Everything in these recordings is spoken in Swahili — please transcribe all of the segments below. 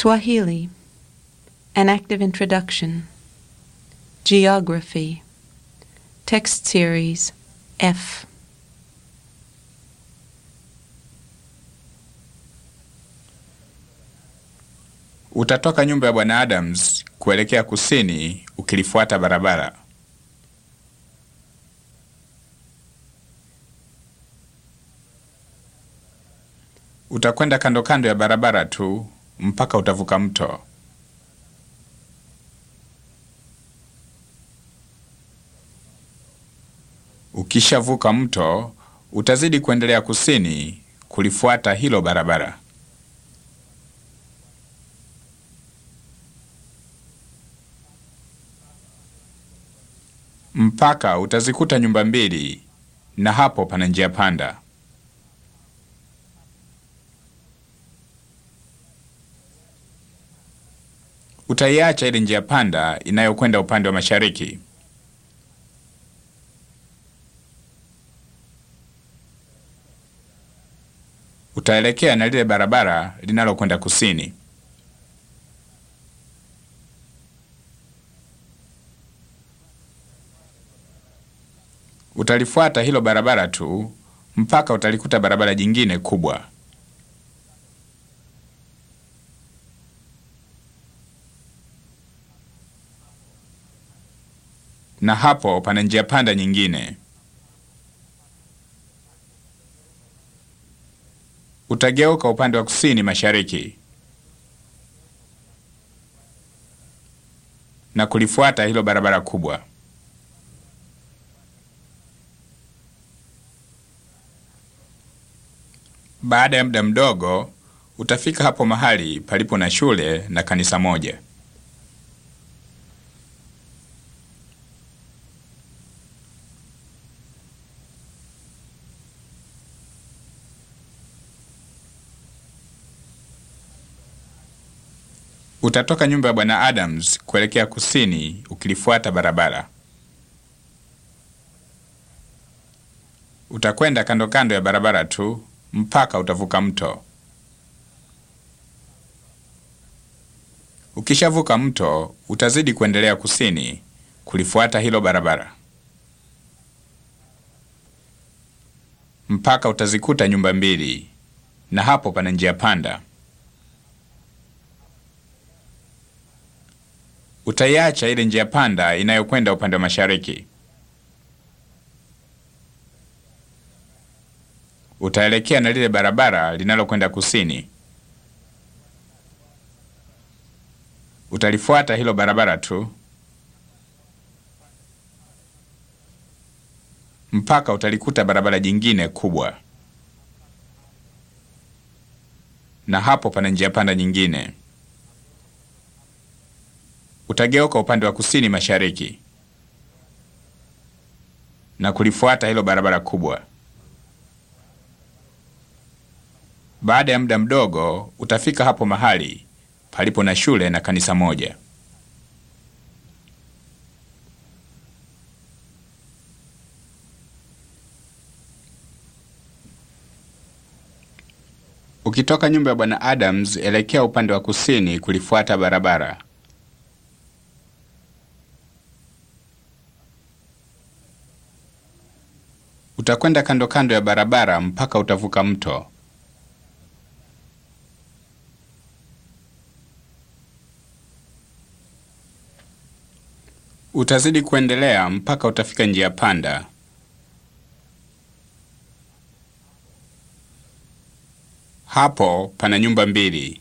Swahili, an active introduction. Geography, text series F. Utatoka nyumba ya Bwana Adams kuelekea kusini ukilifuata barabara. Utakwenda kando kando ya barabara tu mpaka utavuka mto. Ukishavuka mto, utazidi kuendelea kusini kulifuata hilo barabara. Mpaka utazikuta nyumba mbili na hapo pana njia panda. Utaiacha ile njia panda inayokwenda upande wa mashariki. Utaelekea na lile barabara linalokwenda kusini. Utalifuata hilo barabara tu mpaka utalikuta barabara jingine kubwa. Na hapo pana njia panda nyingine. Utageuka upande wa kusini mashariki na kulifuata hilo barabara kubwa. Baada ya muda mdogo utafika hapo mahali palipo na shule na kanisa moja. Utatoka nyumba ya Bwana Adams kuelekea kusini ukilifuata barabara. Utakwenda kando kando ya barabara tu mpaka utavuka mto. Ukishavuka mto, utazidi kuendelea kusini kulifuata hilo barabara mpaka utazikuta nyumba mbili, na hapo pana njia panda. Utaiacha ile njia panda inayokwenda upande wa mashariki. Utaelekea na lile barabara linalokwenda kusini. Utalifuata hilo barabara tu mpaka utalikuta barabara jingine kubwa, na hapo pana njia panda nyingine. Utageuka upande wa kusini mashariki na kulifuata hilo barabara kubwa. Baada ya muda mdogo utafika hapo mahali palipo na shule na kanisa moja. Ukitoka nyumba ya Bwana Adams, elekea upande wa kusini kulifuata barabara. Utakwenda kando kando ya barabara mpaka utavuka mto. Utazidi kuendelea mpaka utafika njia panda. Hapo pana nyumba mbili.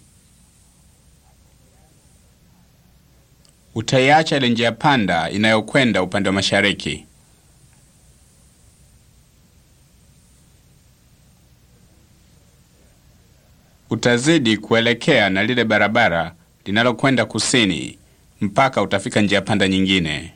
Utaiacha ile njia panda inayokwenda upande wa mashariki. Utazidi kuelekea na lile barabara linalokwenda kusini mpaka utafika njia panda nyingine.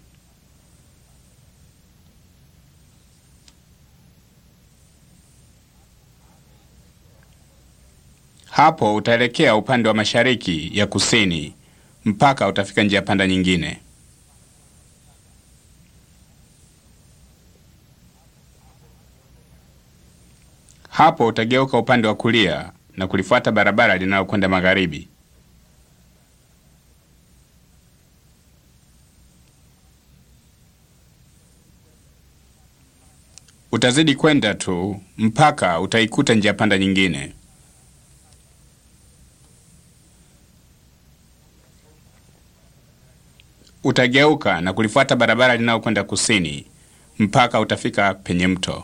Hapo utaelekea upande wa mashariki ya kusini mpaka utafika njia panda nyingine. Hapo utageuka upande wa kulia na kulifuata barabara linalokwenda magharibi. Utazidi kwenda tu mpaka utaikuta njia panda nyingine. Utageuka na kulifuata barabara linalokwenda kusini mpaka utafika penye mto.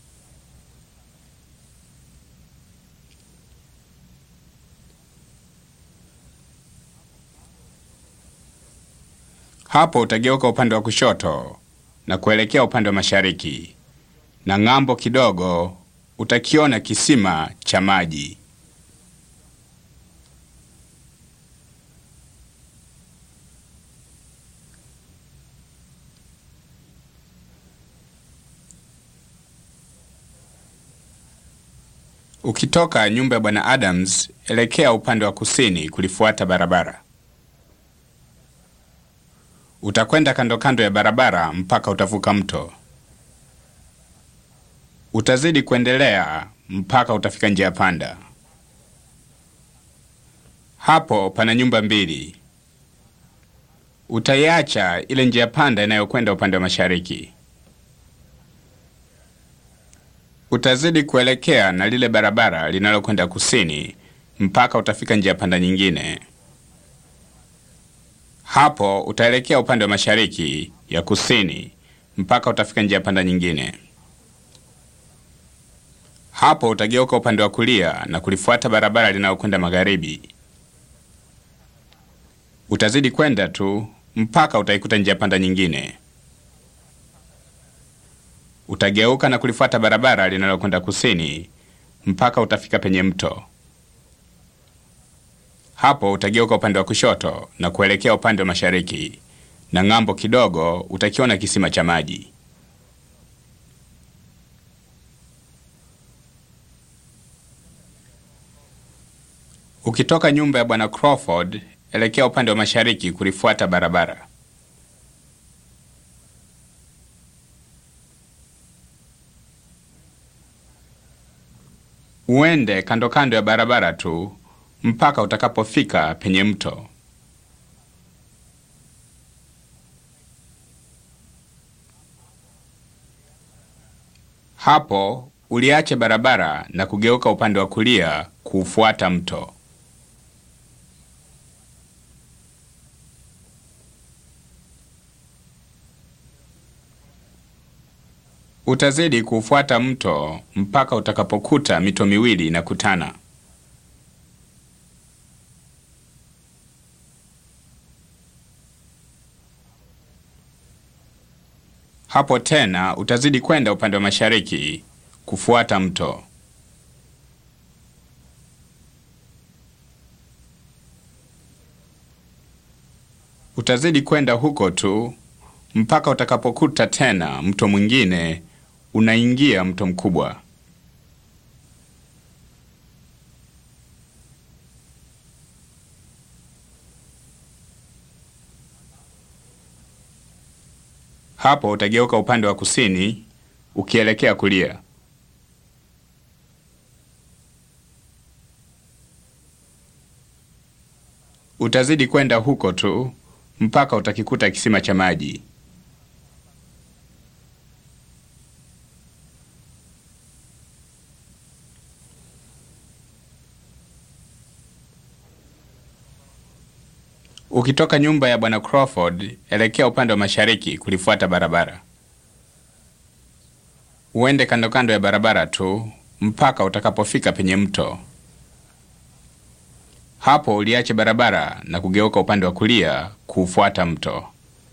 Hapo utageuka upande wa kushoto na kuelekea upande wa mashariki, na ng'ambo kidogo utakiona kisima cha maji. Ukitoka nyumba ya Bwana Adams, elekea upande wa kusini kulifuata barabara. Utakwenda kando kando ya barabara mpaka utavuka mto. Utazidi kuendelea mpaka utafika njia panda. Hapo pana nyumba mbili. Utaiacha ile njia panda inayokwenda upande wa mashariki. Utazidi kuelekea na lile barabara linalokwenda kusini mpaka utafika njia panda nyingine. Hapo utaelekea upande wa mashariki ya kusini mpaka utafika njia panda nyingine. Hapo utageuka upande wa kulia na kulifuata barabara linalokwenda magharibi. Utazidi kwenda tu mpaka utaikuta njia panda nyingine. Utageuka na kulifuata barabara linalokwenda kusini mpaka utafika penye mto. Hapo utageuka upande wa kushoto na kuelekea upande wa mashariki, na ng'ambo kidogo utakiona kisima cha maji. Ukitoka nyumba ya Bwana Crawford, elekea upande wa mashariki kulifuata barabara. Uende kando kando ya barabara tu mpaka utakapofika penye mto. Hapo uliache barabara na kugeuka upande wa kulia kuufuata mto. Utazidi kuufuata mto mpaka utakapokuta mito miwili inakutana. Hapo tena utazidi kwenda upande wa mashariki kufuata mto. Utazidi kwenda huko tu mpaka utakapokuta tena mto mwingine unaingia mto mkubwa. Hapo utageuka upande wa kusini ukielekea kulia. Utazidi kwenda huko tu mpaka utakikuta kisima cha maji. Ukitoka nyumba ya Bwana Crawford, elekea upande wa mashariki kulifuata barabara. Uende kando kando ya barabara tu mpaka utakapofika penye mto. Hapo uliache barabara na kugeuka upande wa kulia kuufuata mto.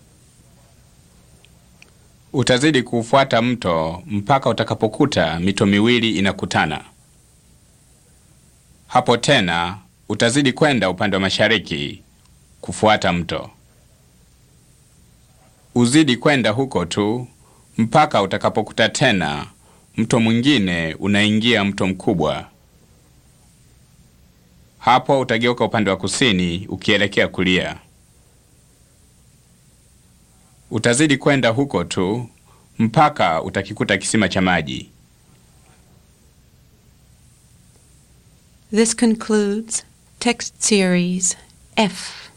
Utazidi kuufuata mto mpaka utakapokuta mito miwili inakutana. Hapo tena utazidi kwenda upande wa mashariki kufuata mto. Uzidi kwenda huko tu mpaka utakapokuta tena mto mwingine unaingia mto mkubwa. Hapo utageuka upande wa kusini ukielekea kulia. Utazidi kwenda huko tu mpaka utakikuta kisima cha maji. This concludes text series F.